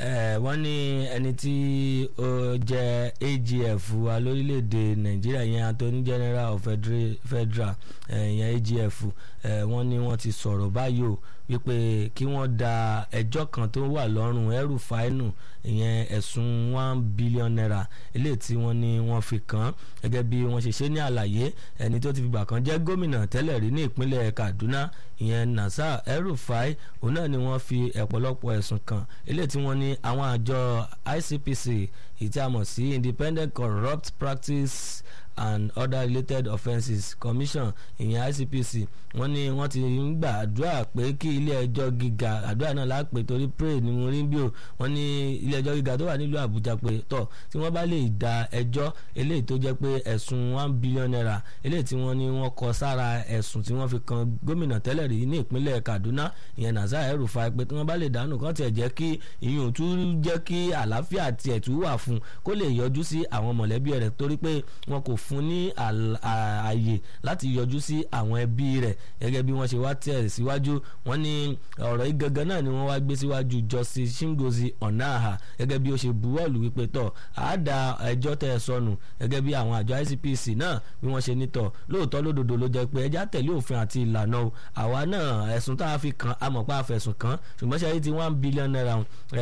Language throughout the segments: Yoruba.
wọ́n ní ẹni tí ó jẹ́ AGF wa lórílẹ̀‐èdè nàìjíríà yẹn attorney general of federal yẹn AGF wọ́n ní wọ́n ti sọ̀rọ̀ báyìí o wípé kí wọ́n da ẹjọ́ kan tó wà lọ́rùn ẹrù fáínù ìyẹn ẹ̀sùn one billion naira eléyìí tí wọ́n ní wọ́n fi kàn án gẹ́gẹ́ bí wọ́n ṣe ṣe ní àlàyé ẹni tó ti fìgbà kan jẹ́ gómìnà tẹ́lẹ̀ rí ní ìpínlẹ̀ Kaduna ìyẹn Nasir El-Rufai òun náà ni wọ́n fi ọ̀pọ̀lọpọ̀ ẹ̀sùn kàn eléyìí tí wọ́n ní àwọn àjọ ICPC ìtí a mọ̀ sí Independent Corrupt Practice and other related offences commission ìyẹn ICPC wọ́n ní wọ́n ti ń gbà àdúrà pé kí ilé ẹjọ́ gíga àdúrà náà lápè torí pray ni mo rí bí o wọ́n ní ilé ẹjọ́ gíga tó wà nílùú Àbújá pé tọ̀ tí wọ́n bá lè da ẹjọ́ eléyìí tó jẹ́ pé ẹ̀sùn one billion naira eléyìí tí wọ́n ní wọ́n kọ sára ẹ̀sùn tí wọ́n fi kan gómìnà tẹ́lẹ̀ rí ní ìpínlẹ̀ Kaduna ìyẹn Nasir El-Rufai pé tí wọ́n bá lè dànù kàn tiẹ̀ jẹ́ kí ìyún tún jẹ́ kí àlàáfíà tiẹ̀ tún wà fún kó lè yọjú sí àwọn mọ̀lẹ́bí rẹ̀ torí pé wọn kò fún ní ààyè láti yọjú sí àwọn ẹbí rẹ̀ gẹ́gẹ́ bí wọ́n ṣe wá tẹ̀ síwájú wọ́n ní ọ̀rọ̀ yìí gangan náà ni wọ́n wá gbé síwájú Justice Chingozi Onaha gẹ́gẹ́ bí ó ṣe buwọ́lù wípé tọ̀ àádá ẹjọ́ tẹ̀ sọnù gẹ́gẹ́ bí àwọn àjọ ICPC náà bí wọ́n ṣe ní tọ̀ lóòótọ́ lódodo ló jẹ́ pé ẹjá tẹ̀lé òfin àti ìlànà o àwa náà ẹ̀sùn tá a fi kàn á mọ̀ pé a fẹ̀sùn kàn ṣùgbọ́n ṣe ti one billion naira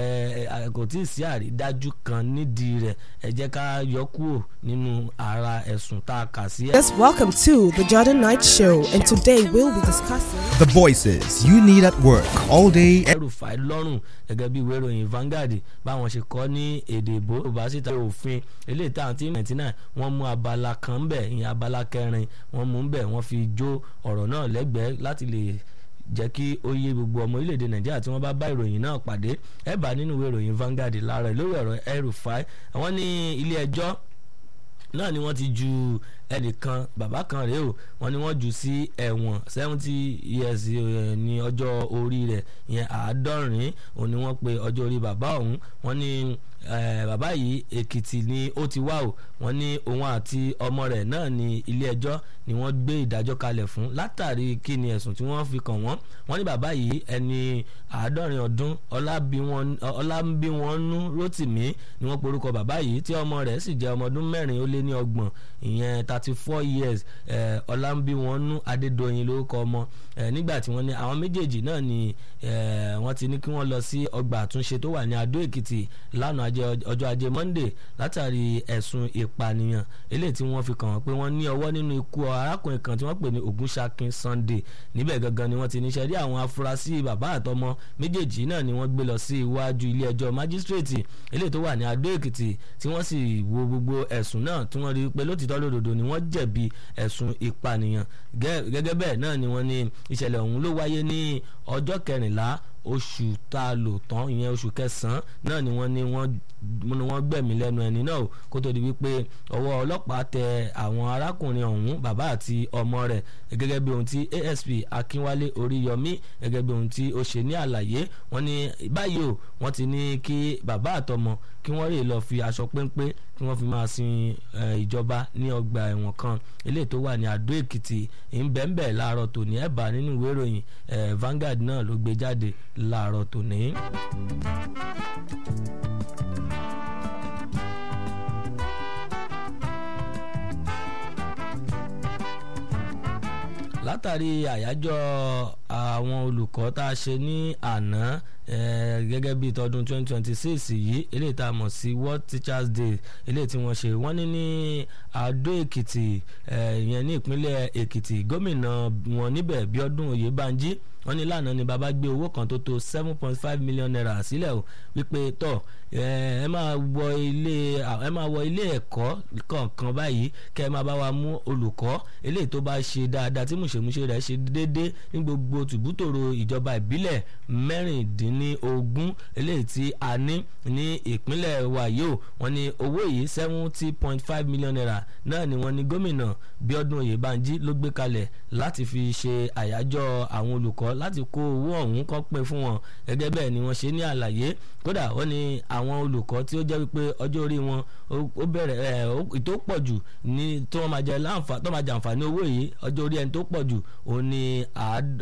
kò tí ì sí àrídájú kan nídìí rẹ̀ ẹ jẹ́ ká yọ kúrò nínú ara ẹ̀sùn tá a kà sí. Yes, welcome to the Jordan Night Show, and today we'll be discussing The voices you need at work all day. El-Rufai lọ́rùn gẹ́gẹ́ bí ìwé ìròyìn Vanguard báwọn ṣe kọ́ ní èdè ìbò yorùbá síta òfin eléyìí táwọn tí ninety nine wọ́n mú abala kan ń bẹ̀ ìyẹn abala kẹrin wọ́n mú ń bẹ̀ wọ́n fi jó ọ̀rọ̀ náà lẹ́gbẹ̀ẹ́ láti lè jẹ́ kí ó yé gbogbo ọmọ orílẹ̀-èdè nàìjíríà tí wọ́n bá bá ìròyìn náà pàdé ẹ̀ bá nínú ìwé ìròyìn Vanguard láàárọ̀ lórí ọ̀rọ̀ El-Rufai àwọn ní ilé ẹjọ́ náà ni wọ́n ti ju ẹnìkan bàbá kan rèé o wọ́n ní wọ́n jù sí ẹ̀wọ̀n seventy years ní ọjọ́ orí rẹ̀ ìyẹn àádọ́rin òun ni wọ́n pe ọjọ́ orí bàbá ọ̀hún wọ́n ní bàbá yìí èkìtì ni ó ti wá o wọ́n ní òun àti ọmọ rẹ̀ náà ní ilé ẹjọ́ ni wọ́n gbé ìdájọ́ kalẹ̀ fún látàrí kí ni ẹ̀sùn tí wọ́n fi kàn wọ́n wọ́n ní bàbá yìí ẹni àádọ́rin ọdún ọlábí wọn nú rótìmí ni wọ́n porúkọ bàbá yìí tí ọmọ rẹ̀ sì jẹ́ ọmọ ọdún mẹ́rin ó lé ní ọgbọ̀n ìyẹn thirty four years ọlábí wọn nú adédọ̀yìn lórúkọ ọmọ nígbà tí wọ́n ní àwọn méjèèjì náà ni wọ́n ti ní kí wọ́n lọ sí ọgbà àtúnṣe tó wà ní adó èkìtì lánàá ọjọ́ ajé monday látàrí ẹ̀sùn ìpànìyàn eléyìí tí wọ́n fi kàn wọ́n pé wọ́n ní ọwọ́ nínú ikú arákùnrin kan tí wọ́n pè ní Ògúnṣakin Sunday níbẹ̀ gangan ni wọ́n ti níṣẹ́ rí àwọn afurasí bàbá àtọmọ méjèèjì náà ni wọ́n gbé lọ sí iwájú ilé ẹjọ́ májísírèètì eléyìí tó wà ní adó èkìtì tí wọ́n sì wo gbogbo ẹ̀sùn náà tí wọ́n rí pé lótìtọ́ lódodo ni wọ́n jẹ̀bi ẹ̀sùn ìpànìyàn gẹ́gẹ́ bẹ́ẹ̀ náà ni wọ́n ní ìṣẹ̀lẹ̀ ọ̀hún ló wáyé ní ọjọ́ kẹrìnlá oṣù tá a lò tán ìyẹn oṣù kẹsàn-án náà ni wọ́n ní wọ́n ni wọ́n gbẹ̀mí lẹ́nu ẹni náà kó tó di wípé ọwọ́ ọlọ́pàá tẹ àwọn arákùnrin ọ̀hún bàbá àti ọmọ rẹ̀ gẹ́gẹ́ bí ohun tí ASP Akínwálé Oríyọmí gẹ́gẹ́ bí ohun tí ó ṣe ní àlàyé wọ́n ní báyìí o wọ́n ti ní kí bàbá àtọmọ kí wọ́n rè lọ fi aṣọ péńpé kí wọ́n fi máa sin ìjọba ní ọgbà ẹ̀wọ̀n kan eléyìí tó wà ní Àdó Èkìtì ìbẹ̀ǹbẹ̀ láàárọ̀ tòní ẹ̀ bá nínú ìwé ìròyìn Vanguard náà ló gbé jáde láàárọ̀ tòní. látàrí àyájọ́ àwọn olùkọ́ tá a ṣe ní àná gẹ́gẹ́ bíi tọdún 2026 yìí eléyìí tá a mọ̀ sí World Teachers Day eléyìí tí wọ́n ṣe wọ́n ní ní Àdó Èkìtì ìyẹn ní ìpínlẹ̀ Èkìtì gómìnà wọn níbẹ̀ Bíọ́dún Oyèbánjí wọ́n ní lánàá ni bàbá gbé owó kan tó tó seven point five million naira sílẹ̀ o wípé tọ̀ ẹ máa wọ ilé ẹ máa wọ ilé ẹ̀kọ́ kọ̀ọ̀kan báyìí kẹ́ ẹ máa bá wa mú olùkọ́ eléyìí tó bá ṣe dáadáa tí mùṣemúṣe rẹ̀ ṣe déédéé ní gbogbo tùbútòrò ìjọba ìbílẹ̀ mẹ́rìndínlógún eléyìí tí a ní ní ìpínlẹ̀ wa yìí o wọ́n ní owó yìí seventy point five million naira náà ni wọ́n ní gómìnà Bíọ́dún Oyèbánjí ló gbé kalẹ̀ láti fi ṣe àyájọ́ àwọn olùkọ́ láti kó owó ọ̀hún kọ́ pé fún wọn gẹ́gẹ́ bẹ́ẹ̀ ni wọ́n ṣe ní àlàyé kódà wọ́n ní àwọn olùkọ́ tí ó jẹ́ wípé ọjọ́ orí wọn ó bẹ̀rẹ̀ ẹ̀ tó pọ̀ jù ní tó wọ́n máa jẹ láǹfà tó máa jẹ àǹfààní owó yìí ọjọ́ orí ẹni tó pọ̀ jù òun ni